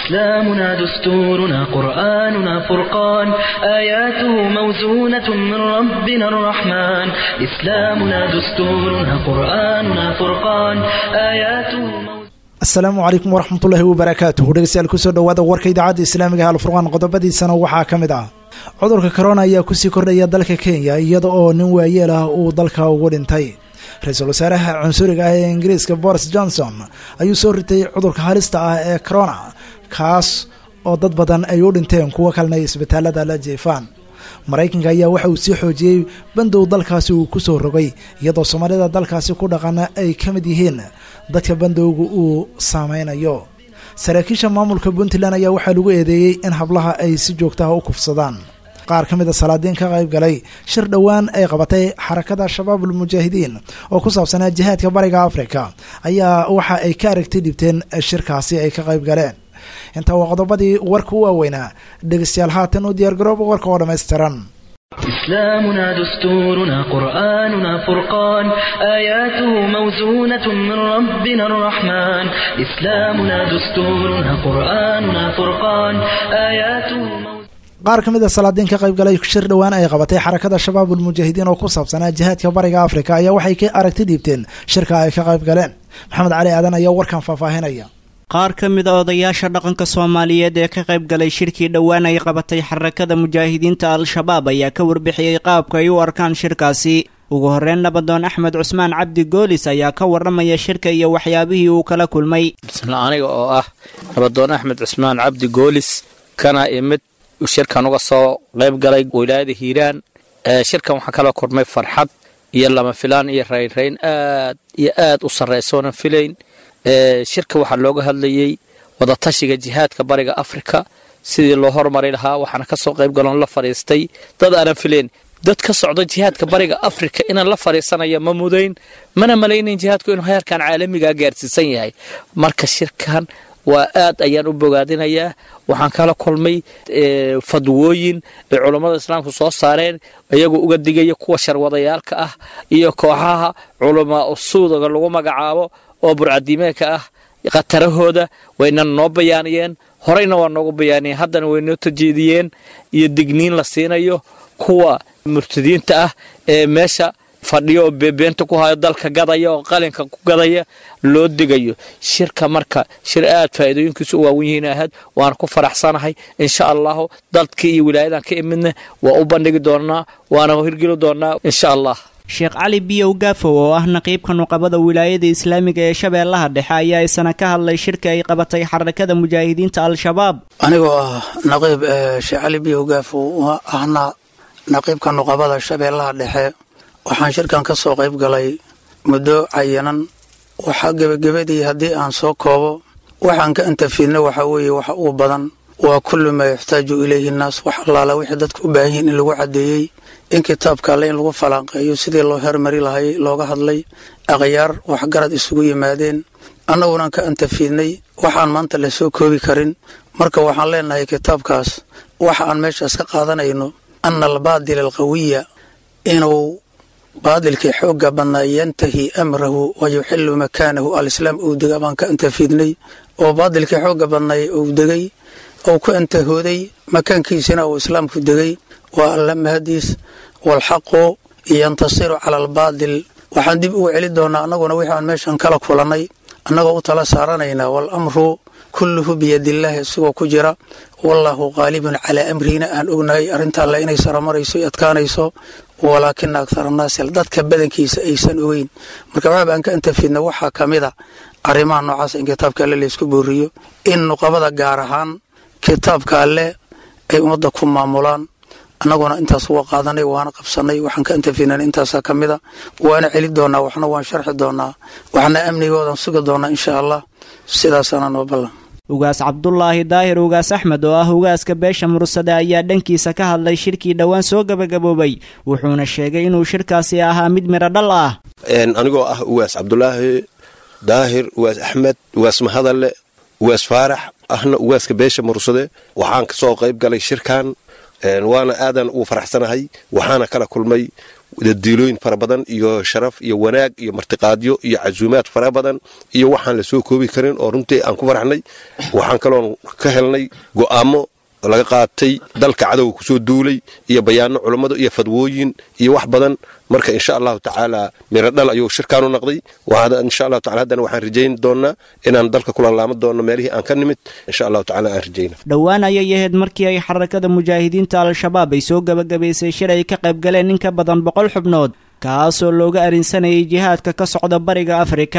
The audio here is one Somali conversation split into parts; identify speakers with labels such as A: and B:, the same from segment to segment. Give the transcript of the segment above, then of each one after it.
A: إسلامنا دستورنا قرآننا فرقان آياته موزونة من ربنا الرحمن إسلامنا دستورنا قرآننا فرقان آياته موزونة
B: asalaamu calaykum waraxmatullaahi wabarakaatuhu dhegeystayaal kusoo dhowaada warka idaacadda islaamiga ee alfurqaan qodobadiisana waxaa ka mid ah cudurka korona ayaa kusii kordhaya dalka kenya iyada oo nin waayeel ah uu dalka ugu dhintay ra-iisul wasaaraha cunsuriga ah ee ingiriiska boris johnson ayuu soo ritay cudurka halista ah ee corona kaas oo dad badan ay u dhinteen kuwo kalena ay isbitaalada la jeefaan maraykanka ayaa waxa uu sii xoojiyey bandow dalkaasi uu ku soo rogay iyadoo soomaalida dalkaasi ku dhaqana ay ka mid yihiin dadka bandowga uu saameynayo saraakiisha maamulka puntland ayaa waxaa lagu eedeeyey in hablaha ay si joogtaha u kufsadaan qaar ka mid a salaadiin ka qayb galay shir dhowaan ay qabatay xarakada shabaabul mujaahidiin oo ku saabsanaa jihaadka bariga afrika ayaa waxa ay ka aragti dhibteen shirkaasi ay ka qayb galeen intaa waa qodobadii warka u waaweynaa dhegeystayaal haatan u diyaargarooba warka oo dhammaystiran
A: إسلامنا دستورنا قرآننا فرقان آياته موزونة من ربنا الرحمن إسلامنا دستورنا قرآننا فرقان آياته موزونة
B: qaar ka mid a salaadiin ka qayb galay shir dhowaan ay qabatay xarakada shabaabul mujaahidiin oo ku saabsanaa jihaadka bariga afrika ayaa waxay ka aragti dhiibteen shirka ay ka qayb galeen maxamed cali aadan ayaa warkan faahfaahinaya
C: qaar ka mid a odayaasha dhaqanka soomaaliyeed ee ka qayb galay shirkii dhowaan ay qabatay xarakada mujaahidiinta al-shabaab ayaa ka warbixiyey qaabka ay u arkaan shirkaasi ugu horreyn nabadoon axmed cusmaan cabdi goolis ayaa ka warramaya shirka iyo waxyaabihii uu kala kulmay
D: bismillah aniga oo ah nabadoon axmed cusmaan cabdi goolis kana imid shirkan uga soo qayb galay wilaayada hiiraan shirkan waxaa kala kulmay farxad iyo lama filaan iyo raynrayn aad iyo aad u sarraysoonan filayn shirka waxaa looga hadlayey wadatashiga jihaadka bariga afrika sidii loo hormari lahaa waxaana kasoo qayb galon la fadhiistay dad aanan filayn dad ka socda jihaadka bariga afrika inaan la fadhiisanaya ma mudayn mana malaynayn jihaadku inuu heerkan caalamigaa gaarsiisan yahay marka shirkan waa aad ayaan u bogaadinayaa waxaan kala kulmay fadwooyin ay culummada islaamku soo saareen iyagoo uga digaya kuwa sharwadayaalka ah iyo kooxaha culamaa usuudaga lagu magacaabo oo burcadiimeedka ah khatarahooda wayna noo bayaaniyeen horeyna waa noogu bayaaniyeen haddana way noo tajeediyeen iyo digniin la siinayo kuwa murtadiinta ah ee meesha fadhiyo oo beebeenta ku hayo dalka gadaya oo qalinka ku gadaya loo digayo shirka marka shir aad faa'iidooyinkiisu u waawen yihiin ahayd waana ku faraxsanahay insha allahu dadkii iyo wilaayadan ka imidna waa u bandhigi doonaa waana hirgeli doonaa insha allah
C: sheekh cali biyow gaafow oo ah naqiibka nuqabada wilaayada islaamiga ee shabeellaha dhexe ayaa isana ka hadlay shirka ay qabatay xarakada mujaahidiinta al-shabaab
E: anigoo ah naqiib sheekh cali biyow gaafow ahna naqiibka nuqabada shabeellaha dhexe waxaan shirkan ka soo qayb galay muddo cayanan waxaa gebagabadii haddii aan soo koobo waxaan ka antafiidna waxaa weeye waxa ugu badan waa kullu maa yaxtaaju ilayhi nnaas wax allaala wixii dadka u baahan yihiin in lagu caddeeyey in kitaabka alle in lagu falanqeeyo sidii loo hermari lahay looga hadlay akhyaar waxgarad isugu yimaadeen annagunan ka antafiidnay waxaan maanta la soo koobi karin marka waxaan leenahay kitaabkaas waxa aan meeshaas ka qaadanayno ana albaadila alqawiya inuu baadilkii xoogga badnaa yantahi amrahu wa yuxilu makaanahu alislaam uu dega baan ka antafiidnay oo baadilkii xoogga badnay uu degay ou ku antahooday makaankiisina uu islaamku degay waa alla mahadiis waalxaqu yantasiru cala albaadil waxaan dib ugu celi doonaa annaguna wixii aan meeshan kala kulannay annagoo u tala saaranaynaa waalamru kulluhu biyadillaahi isigoo ku jira wallaahu qaalibun calaa amrihina aan ognahay arrinta alle inay saramarayso i adkaanayso walaakina akhar annaasi dadka badankiisa aysan ogeyn marka waxaaba aan ka antafidna waxaa ka mid a arrimaha noocaas in kitaabka alle laysku booriyo in nuqabada gaar ahaan kitaabka alle ay ummadda ku maamulaan annaguna intaas waa qaadanay waana qabsanay waxaan ka antafinan intaasaa ka mida waana celi doonaa waxna waan sharxi doonaa waxna amnigoodan sugi doonaa insha allah sidaasaana noo ballan
C: ugaas cabdulaahi daahir ugaas axmed oo ah ugaaska beesha mursade ayaa dhankiisa ka hadlay shirkii dhowaan soo gabagaboobay wuxuuna sheegay inuu shirkaasi ahaa mid midho dhal ah
F: anigoo ah ugaas cabdulaahi daahir ugaas axmed ugaas mahadalle ugaas faarax ahna ugaaska beesha mursade waxaan kasoo qayb galay shirkan waana aadan ugu faraxsanahay waxaana kala kulmay diilooyin fara badan iyo sharaf iyo wanaag iyo martiqaadyo iyo casuumaad fara badan iyo waxaan la soo koobi karin oo runtii aan ku faraxnay waxaan kaloon ka helnay go'aamo laga qaatay dalka cadowga kusoo duulay iyo bayaano culummada iyo fadwooyin iyo wax badan marka insha allahu tacaala miradhal ayuu shirkaanu naqday insha allahu taala haddana waxaan rajayn doonaa inaan dalka kula laaman doono meelihii aan ka nimid insha allahu tacala aan rajayna
C: dhowaan ayay ahayd markii ay xarakada mujaahidiinta al-shabaab ay soo gebagabaysay shir ay ka qayb galeen in ka badan boqol xubnood kaasoo looga arinsanayay jihaadka ka socda bariga afrika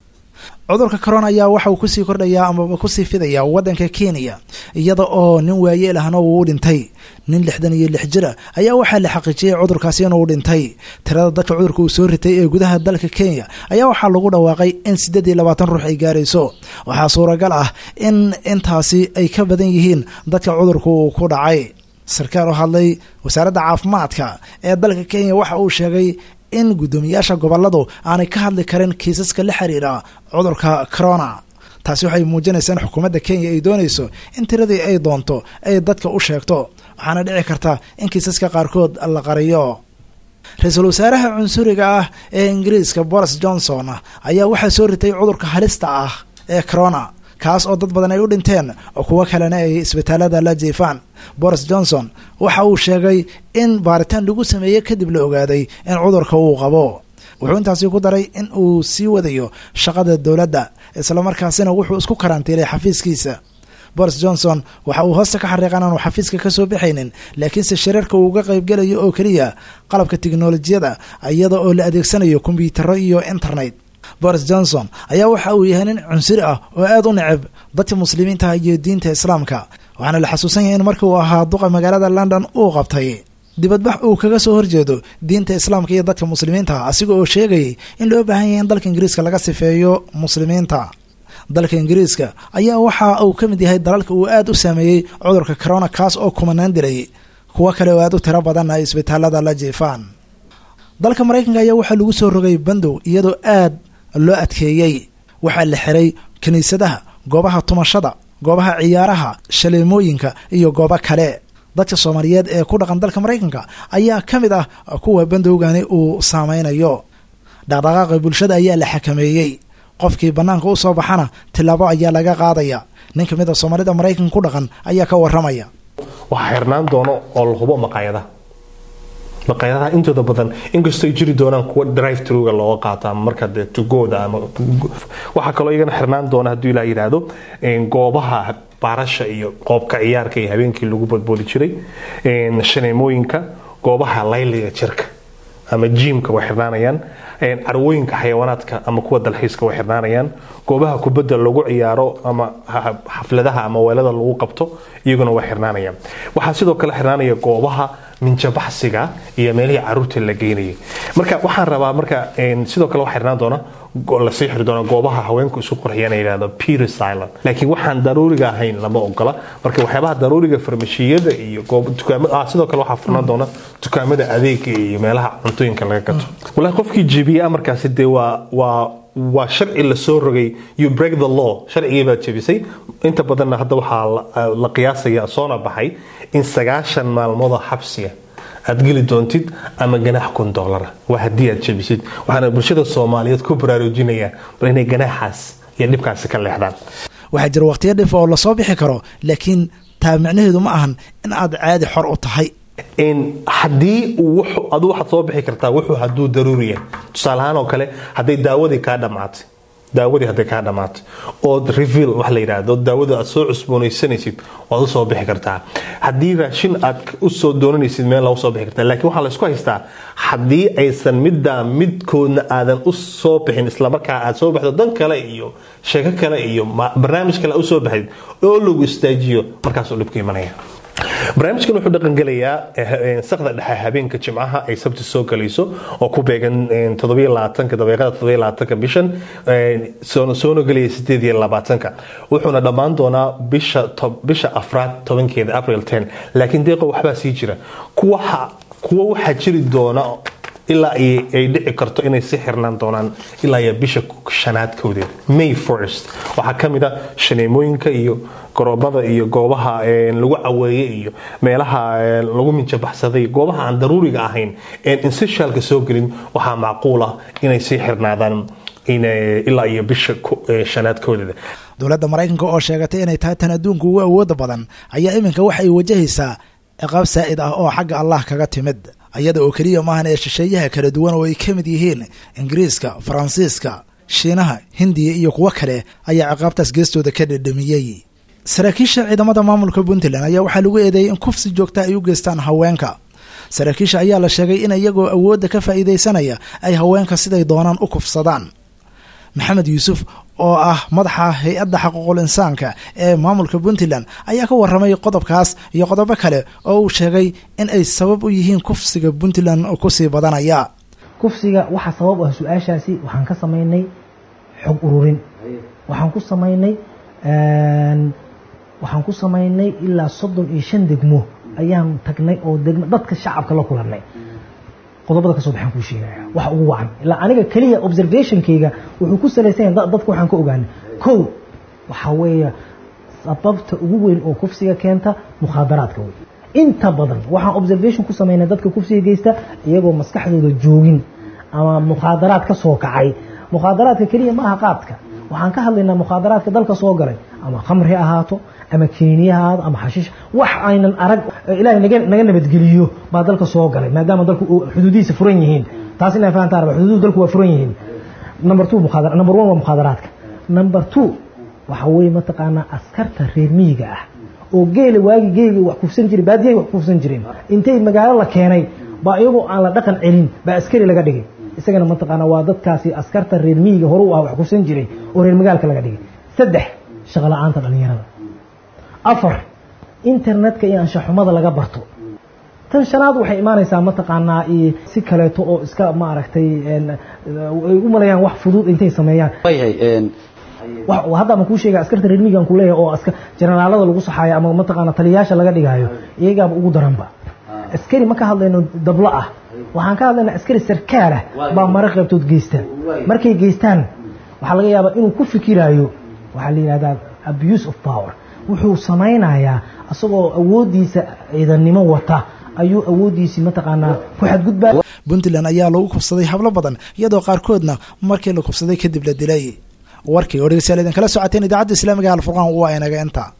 B: cudurka corona ayaa waxa uu kusii kordhayaa amaba kusii fidayaa waddanka kenya iyada oo nin waayeel ahna uu u dhintay nin lixdan iyo lix jira ayaa waxaa la xaqiijiyey cudurkaasi inuu dhintay tirada dadka cudurka uu soo ritay ee gudaha dalka kenya ayaa waxaa lagu dhawaaqay in siddeed iyo labaatan ruux ay gaarayso waxaa suuragal ah in intaasi ay ka badan yihiin dadka cudurka uu ku dhacay sarkaal oo hadlay wasaaradda caafimaadka ee dalka kenya waxa uu sheegay in guddoomiyaasha goboladu aanay ka hadli karin kiisaska la xiriira cudurka corona taasi waxay muujinaysaa in xukuumadda kenya ay doonayso in tiradii ay doonto ay dadka u sheegto waxaana dhici karta in kiisaska qaarkood la qariyo ra-iisul wasaaraha cunsuriga ah ee ingiriiska boris johnson ayaa waxaa soo ritay cudurka halista ah ee corona kaas oo dad badan ay u dhinteen oo kuwo kalena ay isbitaalada la jiifaan boris johnson waxa uu sheegay in baaritaan lagu sameeyey kadib la ogaaday in cudurka uu qabo wuxuu intaasi ku daray in uu sii wadayo shaqada dowladda islamarkaasina wuxuu isku karantiilay xafiiskiisa boris johnson waxa uu hoosta ka xariiqan aanu xafiiska ka soo baxaynin laakiinse shirarka uu uga qaybgelayo oo keliya qalabka tiknolojiyada iyada oo la adeegsanayo kombyutaro iyo internet boris johnson ayaa waxa uu yahay nin cunsuri ah oo aad u neceb dadka muslimiinta iyo diinta islaamka waxaana la xasuusan yahay in markii uu ahaa duqa magaalada london uu qabtay dibadbax uu kaga soo horjeedo diinta islaamka iyo dadka muslimiinta asiga oo sheegayay in loo baahan yahay in dalka ingiriiska laga sifeeyo muslimiinta dalka ingiriiska ayaa waxa uu ka mid yahay dalalka uu aad u saameeyey cudurka corona kaas oo kumanaan dilay kuwo kale oo aad u tiro badan ay isbitaalada la jiifaan dalka maraykanka ayaa waxaa lagu soo rogay bandow iyadoo aad loo adkeeyey waxaa la xiray kiniisadaha goobaha tumashada goobaha ciyaaraha shaleemooyinka iyo goobo kale dadka soomaaliyeed ee ku dhaqan dalka maraykanka ayaa ka mid ah kuwa bandowgani uu saameynayo dhaqdhaqaaqa bulshada ayaa la xakameeyey qofkii bannaanka u soo baxana tilaabo ayaa laga qaadaya nin ka mid a soomaalida maraykanka ku dhaqan ayaa ka waramaya
G: waxaa xirnaan doono oo la hubo maqaayadaha maqaayadaha intooda badan inkastoo ay jiri doonaan kuwa drive truga looga qaato ama marka dee tugooda ama waxaa kaloo iyagana xirnaan doona hadduu ilaa yidhaahdo goobaha baarasha iyo qoobka ciyaarka iyo habeenkii lagu badboodi jiray shaneemooyinka goobaha layliga jirka ama jiimka way xirnaanayaan carwooyinka xayawaanaadka ama kuwa dalxiiska way xirnaanayaan goobaha kubadda lagu ciyaaro ama xafladaha ama weelada lagu qabto iyaguna way xirnaanayaan waxaa sidoo kale xirnaanaya goobaha minjabaxsiga iyo meelihii caruurta la geynayay marka waxaan rabaa marka sidoo kale waxaa xirnaan doona lasii xiri doona goobaha haweenku isu qurxiyaan yidhahdo peter silent laakiin waxaan daruuriga ahayn lama ogola marka waxyaabaha daruuriga farmashiyada iyo sidoo kale waxaa furnaan doona dukaamada adeega iyo meelaha cuntooyinka laga gato walahi qofkii jebiye amarkaasi dee waa waa waa sharci lasoo rogay you break the law sharcigii baad jebisay inta badanna hadda waxaa la qiyaasaya soona baxay in sagaashan maalmoodoo xabsiga aad geli doontid ama ganaax kun doolara waa haddii aad jebisid waxaana bulshada soomaaliyeed ku baraarujinayaa bal inay ganaaxaas iyo dhibkaasi ka leexdaan
B: waxaa jira waqtiyo dhif oo lasoo bixi karo laakiin taa micnaheedu ma ahan in aad caadi xor u tahay
G: haddii adu waxaad soo bixi kartaa wuxuu haduu daruuri yahay tusaalahaan oo kale hadday daawadii kaa dhammaatay daawadii hadday kaa dhammaatay ood reveal wax la yidhaahdo daawada aad soo cusboonaysanaysid waad usoo bixi kartaa haddii raashin aad usoo doonanaysid meel lagu soo bixi kartaa laakiin waxaa laysku haystaa haddii aysan middaa midkoodna aadan u soo bixin islamarkaa aad soo baxdo dan kale iyo sheeko kale iyo barnaamij kale usoo baxdid oo lagu istaajiyo markaasuu dhibku imanaya barnaamijkan wuxuu dhaqangelayaa sakda dhexe habeenka jimcaha ay sabti soo galayso oo ku beegan daqiiqada bishan soona gelaya ka wuxuuna dhammaan doonaa bisha afraad tobankeeda april laakiin deeqo waxbaa sii jira kuwa waxaa jiri doona ilaa ay dhici karto inay si xirnaan doonaan ilaa iyo bisha shanaad kowdeed may first waxaa ka mid a shaneemooyinka iyo garoobada iyo goobaha lagu caweeye iyo meelaha lagu minjabaxsaday goobaha aan daruuriga ahayn een insishaalka soo gelin waxaa macquul ah inay sii xirnaadaan ilaa iyo bisha shanaad kowdeeda
B: dowladda maraykanka oo sheegatay inay tahay tan adduunka ugu awooda badan ayaa iminka waxay wajahaysaa ciqaab saa'id ah oo xagga allah kaga timid ayada oo keliya maahan ee shisheeyaha kala duwan oo ay ka mid yihiin ingiriiska faransiiska shiinaha hindiya iyo kuwo kale ayaa ciqaabtaas geestooda ka dhedhamiyey saraakiisha ciidamada maamulka puntland ayaa waxaa lagu eedeeyay in kufsi joogta ay u geystaan haweenka saraakiisha ayaa la sheegay in iyagoo awoodda ka faa'iidaysanaya ay haweenka siday doonaan u kufsadaan maxamed yuusuf oo ah madaxa hay-adda xaquuqul insaanka ee maamulka puntland ayaa ka waramay qodobkaas iyo qodobo kale oo uu sheegay in ay sabab u yihiin kufsiga puntland kusii badanaya
H: kufsiga waxaa sabab u ah su-aashaasi waxaan ka samaynay xog ururin waxaan ku samaynay waxaan ku samaynay ilaa soddon iyo shan degmo ayaan tagnay oo degmo dadka shacabka la kulannay qodobada kasoo baxaan kuu sheegaya waxa ugu wacan ilaa aniga keliya observationkayga wuxuu ku salaysan yahay dadka waxaan ka ogaanay kow waxaa weeye sababta ugu weyn oo kufsiga keenta mukhaadaraadka wey inta badan waxaan observation ku samaynay dadka kufsiga geysta iyagoo maskaxdooda joogin ama mukhaadaraad ka soo kacay mukhaadaraadka keliya maaha qaadka waxaan ka hadlaynaa mukhaadaraadka dalka soo galay ama khamri ahaato ama keniya ahaato ama xashiish wax aynan arag ilaahay naga naga nabadgeliyo baa dalka soo galay maadaama dalku xuduudihiisa furan yihiin taas inaa fahantaan raba xuduudu dalku waa furan yihiin number two mukhaadara number one waa mukhaadaraadka number two waxa weeye mataqaanaa askarta reer miyiga ah oo geela waagi geeli wax kufsan jiray baadiyay wax kufsan jireen intay magaalo la keenay baa iyagoo aan la dhaqan celin baa askari laga dhigay isagana mataqaana waa dadkaasi askarta reer miyiga hore u ah wax kufsan jiray oo reer magaalka laga dhigay saddex shaqo la-aanta dhallinyarada afar internetka iyo anshaxumada laga barto tan shanaad waxay imaanaysaa mataqaanaa si kaleeto oo iska maaragtay ay u malayaan wax fudud intay sameeyaan hadda ama kuu sheega askarta reer miyigan ku leeyahay oo aska jenaraalada lagu saxaayo ama mataqaana taliyayaasha laga dhigaayo iyagaaba ugu daranba askari ma ka hadlayno dablo ah waxaan ka hadlaynaa askari sarkaalah baa mara qaybtood geysta markay geystaan waxaa laga yaabaa inuu ku fikiraayo waxaa la yidhahdaa abuse of power wuxuu samaynayaa isagoo awooddiisa ciidannimo wata ayuu awooddiisii mataqaanaa ku xadgudbaa
B: puntland ayaa lagu kubsaday hablo badan iyadoo qaarkoodna markii la kubsaday kadib la dilay warkii oo dhegeystayaal idinkala socoteen idaacadda islaamiga alfurqaan waa inaga inta